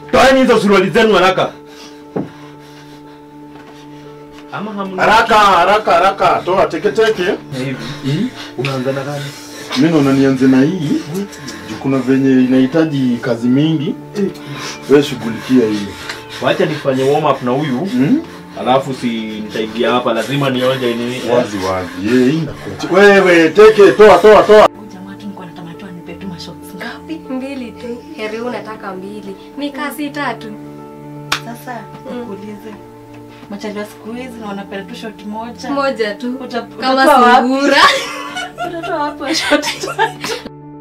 Toeni hizo suruali zenu haraka. Ama hamna Haraka haraka haraka, toa teketeke. hivi. Unaanza na gani? Mimi naona nianze na hii. Juu kuna venye inahitaji kazi mingi. Wewe shughulikia hii. Wacha nifanye warm up na huyu. Hmm? Alafu si nitaingia hapa lazima nionje nini. Wazi wazi. Yeye hii ndakuacha. Wewe teke, toa toa toa. Huyu jamaa tu nilikuwa natamani tu anipe tu mashots ngapi? mbili tu heri huu nataka mbili mikasi tatu Sasa nikuulize. Machali wa siku hizi na wanapenda tu shot moja. moja tu Uta- kama utatoa wapi? sungura Utatoa wapi wa shot tatu?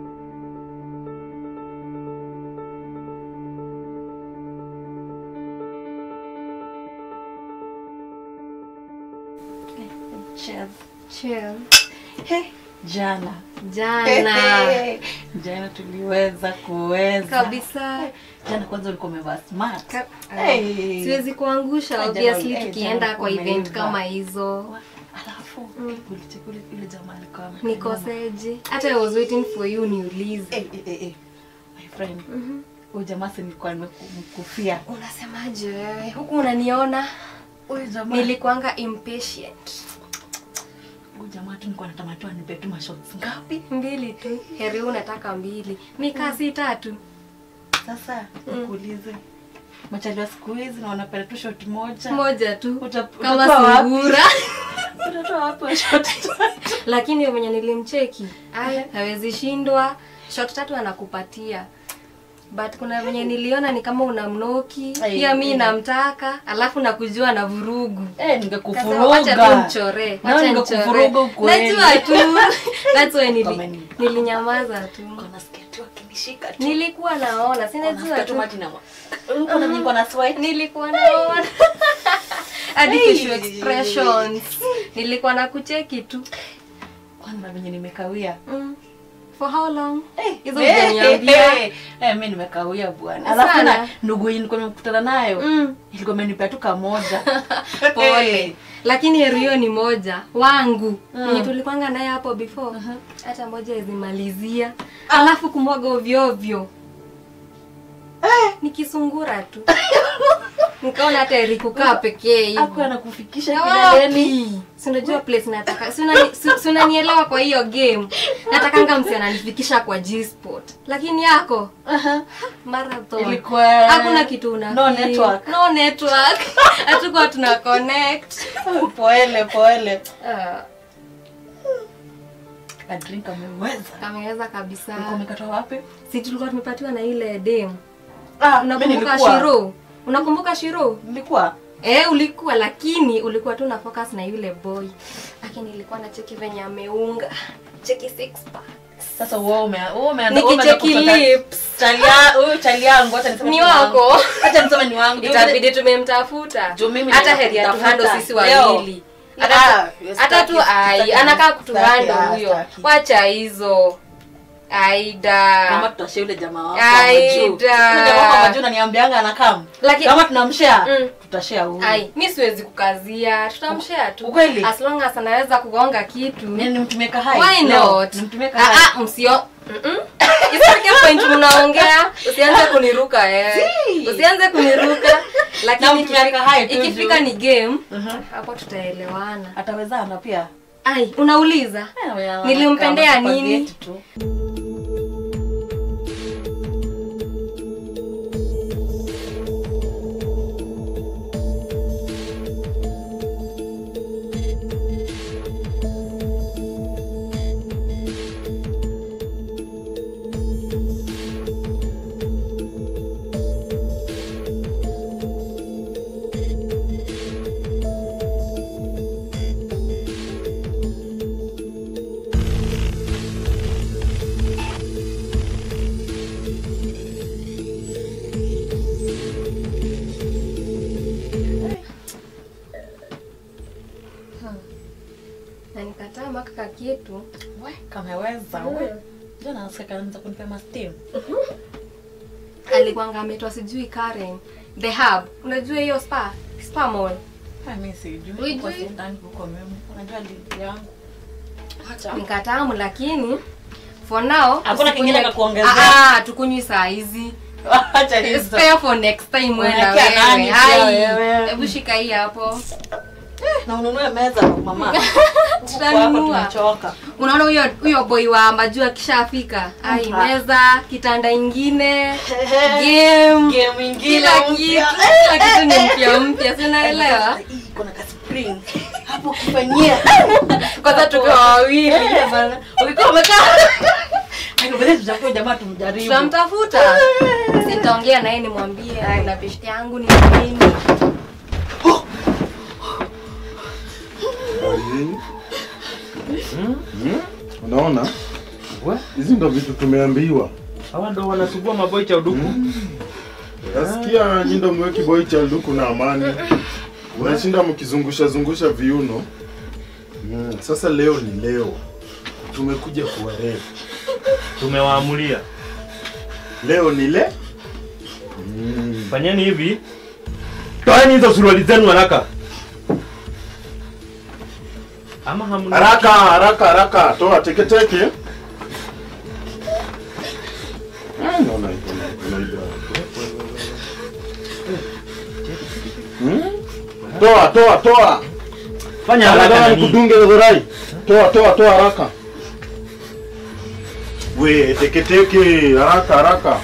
Cheers. Cheers. Hey, jana jana jana tuliweza kuweza kabisa jana kwanza ulikuwa umevaa smart Ka- Hey. siwezi kuangusha Hey, obviously jana- hey, tukienda jana kwa event umeiva. kama hizo alafu ulicheka ule- ule jamaa alikuwa ame- nikoseje hata I was waiting for you niulize Eh, eh, eh, eh. My friend huyu jamaa si nilikuwa nimekufia unasemaje wewe huku unaniona huyu jamaa nilikuanga impatient huyu jamaa tu nilikuwa natamani tu anipe tu mashots ngapi mbili tu heri huu nataka mbili mikasi tatu sasa nikuulize machali wa siku hizi na wanapenda tu shot moja moja tu Uta- kama utatoa wapi? sungura utatoa wapi wa shot tatu? lakini venye nilimcheki ay hawezi shindwa shot tatu anakupatia but kuna venye niliona ni kama unamnoki Ai, pia mi ai. namtaka alafu nakujua na vurugu Eh, Kasema, ningekufuruga wacha tu mchore Na wacha ningekufuruga nichore. ukweli. najua tu that's why nili, Kameni. nilinyamaza tu Kuna sketi wakinishika tu. nilikuwa naona sinajua Wanafika tu tu maji na mwa- Uko na niko na sweat. nilikuwa naona hadi Hey. facial expressions nilikuwa na kucheki tu Kwanza venye nimekawia. mm. for how long hizo Eh, hujaniambia eh, eh, mi nimekawia bwana. Sana. Alafu na ndugu yenye nilikuwa nimekutana nayo Mm. ilikuwa imenipea tu kamoja. pole lakini heri hiyo ni moja wangu mwenye tulikwanga naye hapo before hata moja izimalizia alafu kumwaga ovyoovyo nikisungura tu nikaona hata heri kukaa pekee hivi. Hakuwa anakufikisha Na kileleni. wapi? Si unajua place nataka si unani- si- si unanielewa kwa hiyo game natakanga msi ananifikisha kwa G-spot lakini yako Aha. marathon Ilikuwa hakuna kitu una no feel. network. no network hatukuwa tuna connect Pole pole. Ah, A drink ameweza. kameweza kabisa Ulikuwa umekata wapi? si tulikuwa tumepatiwa na ile dem Ah, mimi unakumbuka nilikuwa. shiro unakumbuka shiro Nilikuwa. Eh, ulikuwa lakini ulikuwa tu na focus na yule boy. Lakini nilikuwa na cheki venye ameunga. Cheki six pack. Sasa wewe ume wewe umeanza wewe umeanza Nikicheki kutoka- lips. Chalia, huyu chali yangu acha niseme Ni wangu. wako. Acha niseme ni wangu. Itabidi tumemtafuta. Juu mimi Hata ndio heri ya nakutafuta. tuhando sisi Leo. wawili. Ah, Hata yes, hata tu staki, ai staki, anakaa staki, kutuhando ah, huyo. staki. Wacha hizo. Kama Aida. tutashare yule jamaa wako Aida. wa majuu. Yule jamaa wako wa majuu ananiambianga anakam. Lakini- Kama tunamshare, Mm. tutashare huyu. Ai, mi siwezi kukazia. Tutamshare tu. Ukweli? As long as anaweza kugonga kitu. Mimi nimtumie kahai. Why Leo, not? Nimtumie Ah, kahai. ah, msio Mm-mm. Isifike point mnaongea, usianze kuniruka eh. Usianze kuniruka. Lakini Namtumia ikifika, kahai tu ikifika juu. ni game, Mhm. hapo tutaelewana. Atawezana pia. Ai, unauliza? Eh, wewe Nilimpendea kama nini? spaghetti tu. Na nikataa maka ka kitu. We, kameweza we. Jana nasikia kaanza kunipea mastim. Alikuwanga ametwa sijui Karen. The Hub. Unajua hiyo spa? Spa mall. Ah, mimi sijui. Hujui? Kwa sindani huko mimi. Unajua lidi yangu. Acha. Nikatamu lakini for now Hakuna usikunywe- kingine ka kuongezea? Ah, ah, tukunywi saa hizi. Acha hizo. Spare for next time mwenda Unaekea nani wewe. pia Hai. wewe? Hebu shika hii hapo. Na ununue meza mama. Huku Tutanunua. hapa tumechoka. Unaona huyo huyo boy wa majuu akishafika. Ai, Mhm. meza, kitanda ingine, game, Game ingine kila kitu, mpya. kila kitu ni mpya mpya, si unaelewa? Sasa hii iko na ka spring. Hapo ukifanyia. Kwanza tukiwa wawili. Eh, bana. Ulikuwa umekaa. Hayo basi tutakuwa jamaa tumjaribu. Tutamtafuta. Sitaongea naye nimwambie na beshte yangu ni nini. Unaona? We, Hizi ndo vitu tumeambiwa. hawa ndo wanasugua maboi cha uduku. Nasikia nyindo mweki boy cha luku na amani. Unashinda mkizungusha zungusha viuno. Mm, Sasa leo ni leo. Tumekuja kuwarefu. Tumewaamulia. Leo ni le. Mm. Fanyeni hivi. Toeni hizo suruali zenu haraka. Ama hamna. Haraka haraka haraka. Toa teke teke. Ah, naona iko na iko Hmm? Toa toa toa. Fanya haraka Haraka nani? nikudunge dhurai. Toa toa toa haraka. We teke teke haraka haraka.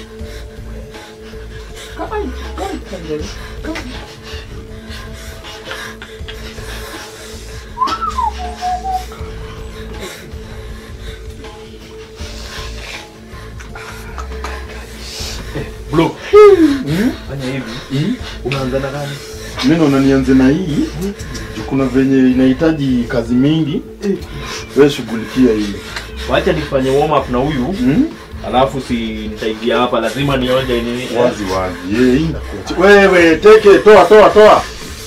Bro. Fanya hivi. Unaanza na gani? Mimi naona nianze na hii. Juu Kuna venye inahitaji kazi mingi. Wewe shughulikia hii. Wacha nifanye warm up na huyu. Hmm? Alafu si nitaingia hapa lazima nionje nini. Wazi wazi. Yeye hii inakuacha. Wewe teke toa toa toa.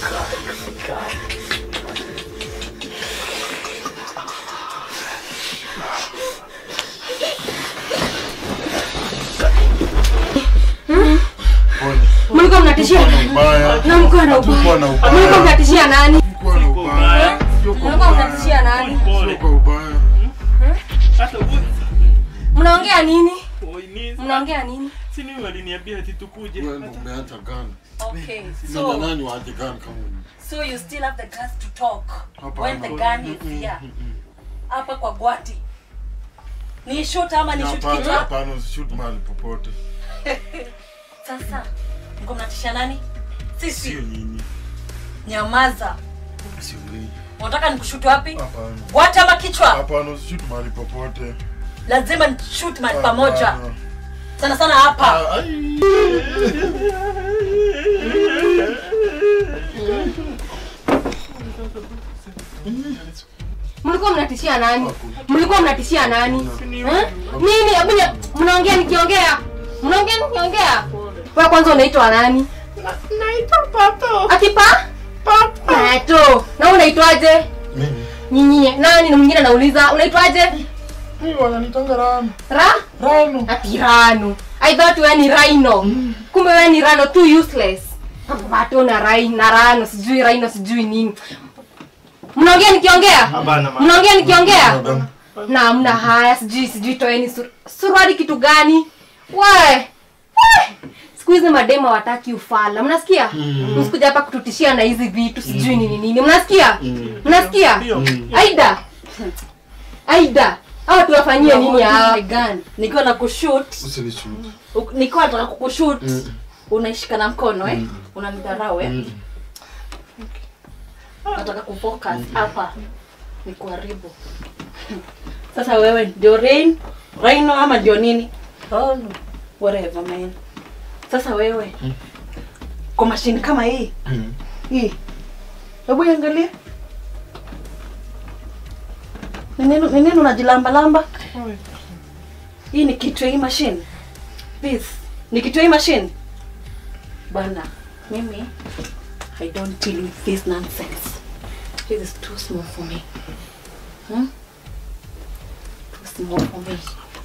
Mlikuwa mnatishia nani? Ubaya. Na mlikuwa na Hatukuwa ubaya. na ubaya. Mlikuwa mnatishia nani? Hatukuwa na ubaya. Sio kwa Mlikuwa ubaya. mnatishia nani? Sio kwa ubaya. Mnaongea nini? Mnaongea nini? Sini waliniambia ati tukuje. Wewe ndio umeacha gani? Okay. Sina So, nani waache gani kama wewe? so you still have the guts to talk Hapana. when the gun is here. Hapa kwa gwati. Ni shoot ama ni shoot Hapana, kichwa? hapana, usishoot mahali popote. Sasa mko mnatisha nani? Sio Sisi. nyinyi. Nyamaza. Sio nyinyi. Unataka nikushutu wapi? Hapana. Gwati ama kichwa? Hapana, usishoot mahali popote. Lazima nishoot mahali pamoja. Hapana. Sana sana hapa. Ah, ai. Mlikuwa mnatishia nani? Mlikuwa mnatishia nani? Eh? Nini? Hebu ni- mnaongea nikiongea. Mnaongea nikiongea. Wewe kwanza unaitwa nani? Naitwa Pato. Akipa? Pato. Pato. Na wewe unaitwaje? Mimi. Nyinyi. Nani na mwingine anauliza unaitwaje? Mimi wananitanga Rano. Ra? Rano. Ati Rano. I thought wewe ni Rhino. Kumbe wewe ni Rano too useless. Pato na Rai na Rano sijui Rhino sijui nini. Mnaongea nikiongea? Hapana ma. Mnaongea nikiongea? na amna haya sijui sijui toeni sur suruali kitu gani we we. siku hizi madema wataki ufala mnasikia msikuja hapa kututishia na hizi vitu sijui nini nini mnasikia mnasikia aida aida hawa tuwafanyie nini hawa Nikiwa na kushoot, Usinishoot. u- nikiwa nataka kukushoot, unaishika na mkono eh? Unanidharau eh? Nataka kufocus hapa. Nikuharibu. Sasa wewe ndio rain, Rhino ama ndio nini? Oh, no. whatever man. Sasa wewe kwa mashini kama hii hii, hebu iangalie ni nini ni nini unajilamba lamba? Hii ni kitu hii machine. This ni kitu hii machine. Bana, mimi I don't deal with this nonsense. This is too small for me. Hmm? Too small for me.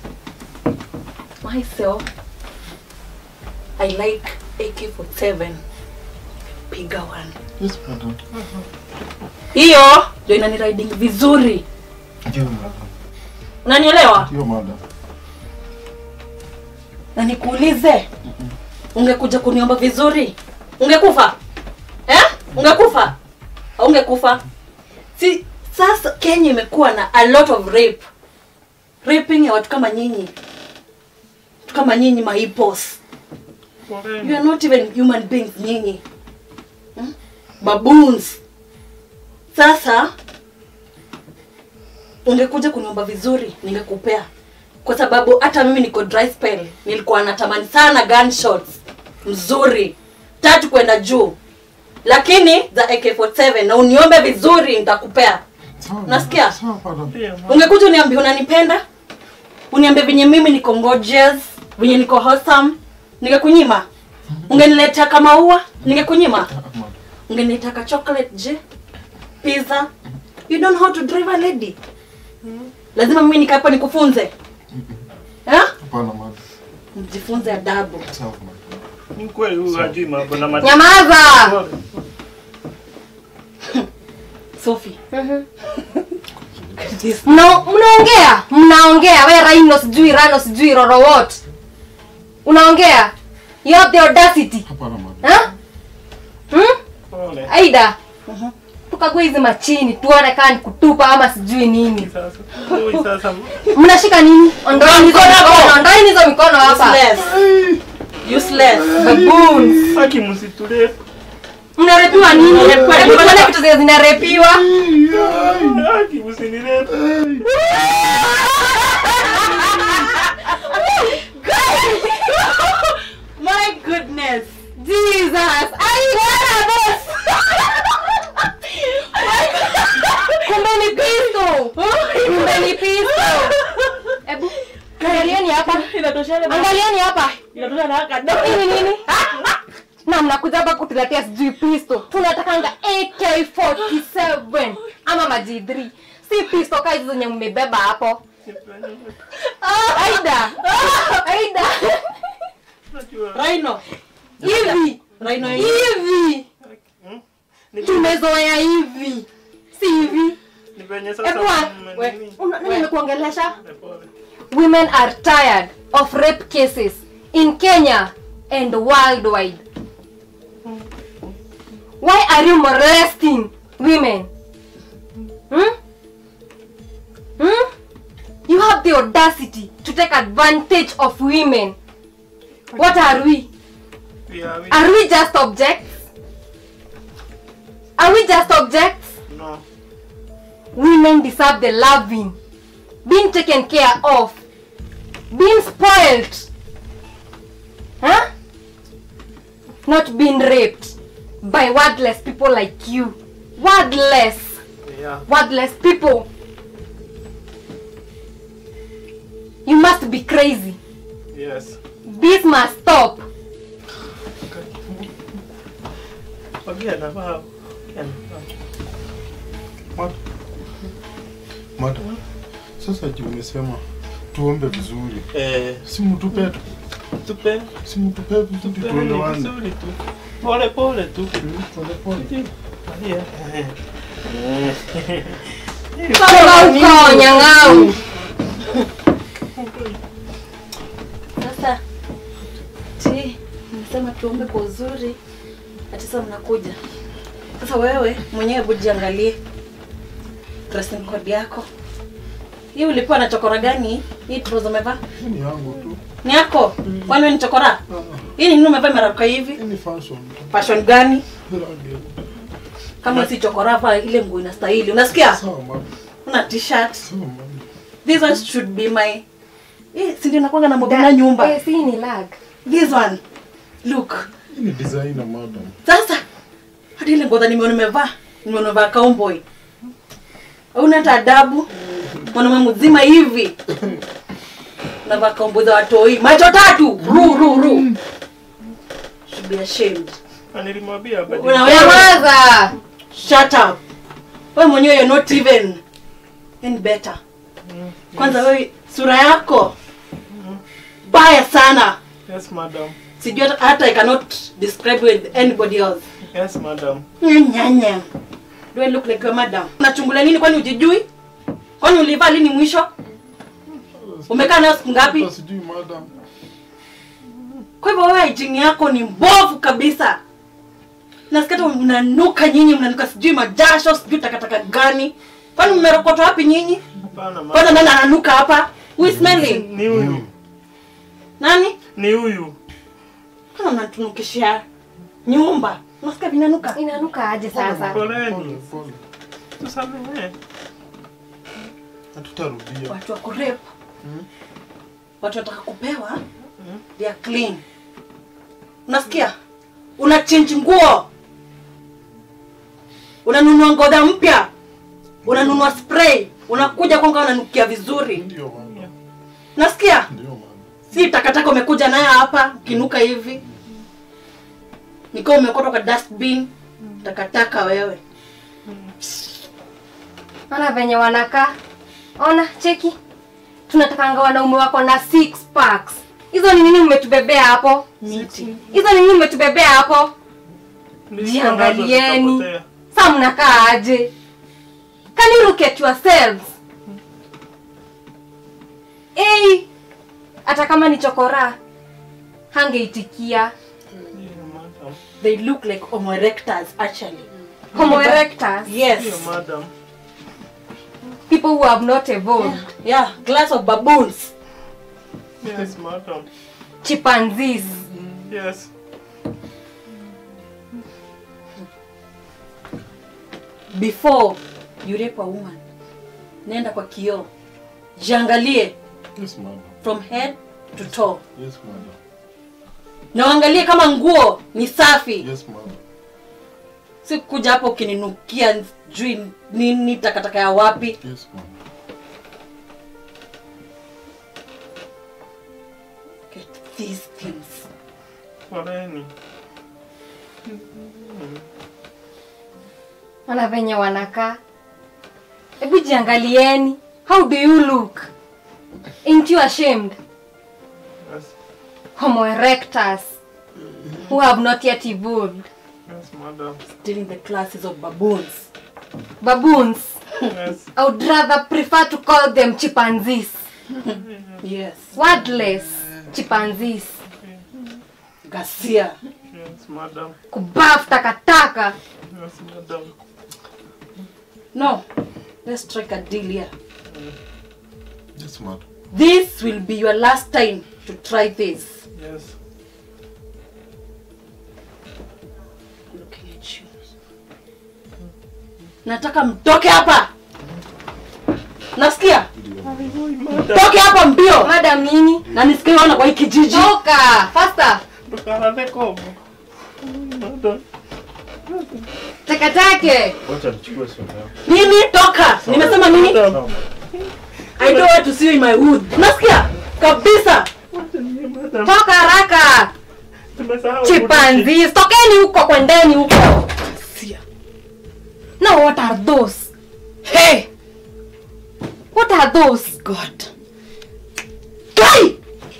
Myself, I like AK47. Bigger one. Yes, madam. Hiyo ndio inani riding vizuri. Ndio, madam. Unanielewa? Ndio, madam. na nikuulize ungekuja kuniomba vizuri ungekufa eh? ungekufa ungekufa si sasa kenya imekuwa na a lot of rape raping ya watu kama nyinyi watu kama nyinyi maipos you are not even human beings nyinyi hmm? baboons sasa ungekuja kuniomba vizuri ningekupea kwa sababu hata mimi niko dry spell nilikuwa natamani sana gunshots mzuri tatu kwenda juu lakini za AK47 na uniombe vizuri nitakupea Sawa, Nasikia? sawa, madam. ungekuja uniambie unanipenda uniambie venye mimi niko gorgeous venye niko wholesome ningekunyima ungeniletea kama ua ningekunyima Madam. ungeniletea ka chocolate je pizza you don't know how to drive a lady lazima mimi nikaapa nikufunze eh? Hapana, madam. mjifunze adabu Sawa, madam. Ni kweli huyu hajui mambo na mati- nyamaza sophie This- Mna- mnaongea mnaongea we raino sijui rano sijui roro what unaongea you have the audacity Hapana, madam. huh? hmm? Pole. aida tukague hizi machini tuone kaa ni kutupa ama sijui nini Sasa, huyu sasa mnashika nini ondoeni hizo Mkono hapo. mikono ondoeni hizo mikono hapa useless useless baboons haki msitule mnarepiwa nini Mnarepiwa hebu nini? tuone vitu zenye zinarepiwa haki msinilete my goodness jesus aiana kumbe ni pisto kumbe ni pisto hebu angalieni hapa inatoshana angalieni hapa inatoshana na kadogo nini nini na mnakuja hapa kutuletea sijui pisto tunatakanga ak47 ama maji3 si pisto kaa hizo zenye mmebeba hapo aida aida Rhino. hivi Rhino hivi tumezoea hivi si hivi ni venye sasa Hebu wa- mme- we- nini? Una- nani amekuongelesha Pole. women are tired of rape cases in Kenya and worldwide. Why are you molesting women? Hmm? Hmm? You have the audacity to take advantage of women. What are we? We are we- Are we just objects? Are we just objects? No. women deserve the loving, being taken care of, being spoiled, huh? Not being raped by wordless people like you. Wordless, Yeah. wordless people. You must be crazy. Yes. This must stop. Ongea na wao. Ongea na wao. Madam. Madam. Sasa ji umesema tuombe vizuri. Eh, Si mtupe tu. tupe Si mtupe vizuri tupe tuelewane. vizuri tu. Pole pole tu. Pole pole. Angalia. Toka huko nyang'au. Sasa ti nimesema tuombe kwa uzuri, ati sasa mnakuja. Sasa wewe mwenyewe hebu jiangalie dressing code yako. Hii ulikuwa na chokora gani? Hii trouser umevaa Hii ni yangu tu. ni yako? Kwani wewe ni chokora? Ah, Hii ni nini umevaa imeraruka hivi? Hii ni fashion tu. Fashion gani? Rangi. Kama si chokora hapa ile nguo inastahili. Unasikia? Sawa madam. Una t-shirt. Sawa madam. This one should be my Eh, si ndio nakwanga na mobile nyumba. Eh, si ni lag. This one. Look. Hii ni designer madam. Sasa hadi ile ngoza nimeona nimevaa, nimeona nimevaa cowboy. Hauna hata adabu. Mwanaume mzima hivi. Unavaa cowboy za watoi. Macho tatu. Ru ru ru. Should be ashamed. Na nilimwambia badi. Una wewe Nyamaza. shut up. Wewe mwenyewe you're not even any better. Kwanza wewe sura yako baya sana. Yes, madam. Sijui hata- hata I cannot describe with anybody else. Yes, madam. Nyanya. Do I look like a madam? Unachungulia nini kwani ujijui? Kwani ulivaa lini mwisho? Umekaa nayo siku ngapi? Hata sijui madam. kwa hivyo wewe hygiene yako ni mbovu kabisa nasikia hata mnanuka nyinyi mnanuka sijui majasho sijui takataka gani kwani mmerokotwa wapi nyinyi Hapana, ma- kwanza nani ananuka hapa Who is smelling Ni huyu. nani Ni huyu. kama mnatunukishia nyumba nasikia vinanuka inanuka aje sasa Poleni. Pole, pole. Tusamehe. Hatutarudia. watu wa kurep watu wataka kupewa they are clean unasikia una change nguo unanunua ngoda mpya unanunua spray unakuja kwanga unanukia vizuri Ndio mama. nasikia Ndio mama. si takataka umekuja nayo hapa ukinuka hivi nikiwa umekotwa kwa dustbin takataka wewe ona venye wanakaa ona cheki tunatakanga wanaume wako na six packs hizo ni nini mmetubebea hapo miti hizo ni nini mmetubebea hapo Nilikuwa nazo jiangalieni zikapotea. sa mnakaa aje can you look at yourselves hey, hata kama ni chokora hangeitikia Ndio, madam. they look like homo erectors actually homo erectus yes Ndio, madam. people who have not evolved yeah glass of baboons Yes, madam. chimpanzees Yes. before you rape a woman nenda kwa kioo jiangalie Yes, madam. from head to toe Yes, madam. na uangalie kama nguo ni safi Yes, madam. si kuja hapo ukininukia jui nini takataka ya wapi Yes, madam. Get these things Poleni. ona venye wanakaa hebu jiangalieni how do you look ain't you ashamed Yes. homo erectus who have not yet evolved Yes, madam. still in the classes of baboons baboons Yes. i would rather prefer to call them chimpanzees yes wordless chimpanzees gasia Yes, madam. kubaf takataka Yes, madam. no let's strike a deal here Yes, madam. this will be your last time to try this Yes. looking at you nataka mtoke hapa nasikia toke hapa mbio madam nini na nisikie ona kwa hii kijiji toka faster Tukarate kobo. Madam. takatake Wacha nichukue simu yako. nini toka nimesema nini Madam. i don't want to see you in my hood nasikia kabisa Madam. toka haraka Tumesahau chimpanzees tokeni huko kwendeni huko Sia. now what are those hey what are those god kai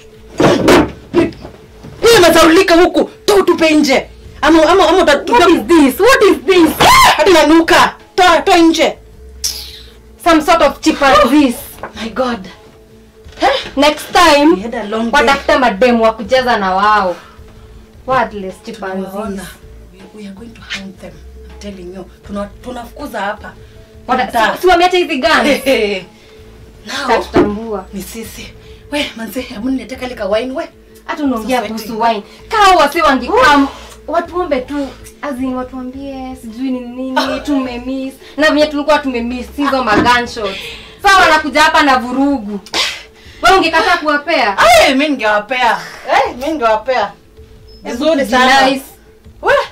hii imesaulika huku to utupe nje ama ama ama utatupia what is this what is this hadi nanuka toa toa nje some sort of chimpanzees my god next we time had a long day watafute mademu wa kucheza na wao wordless chimpanzees Tunawaona. we, we are going to hang them I'm telling you tuna tunafukuza hapa Wata- Mtaa. si- si wameacha hizi gani Hey. Now, tatutambua ni sisi we manze hebu niletee kale ka wine we hata unaongea Sasa kuhusu wine kaa wasi wangikam watuombe tu azin watuambie sijui ni nini tumemiss na venye tulikuwa tumemiss hizo maganshot saa wanakuja hapa na vurugu we ungekataa kuwapea Ay, mi ningewapea Eh, mi ningewapea vizuri sana Nice. we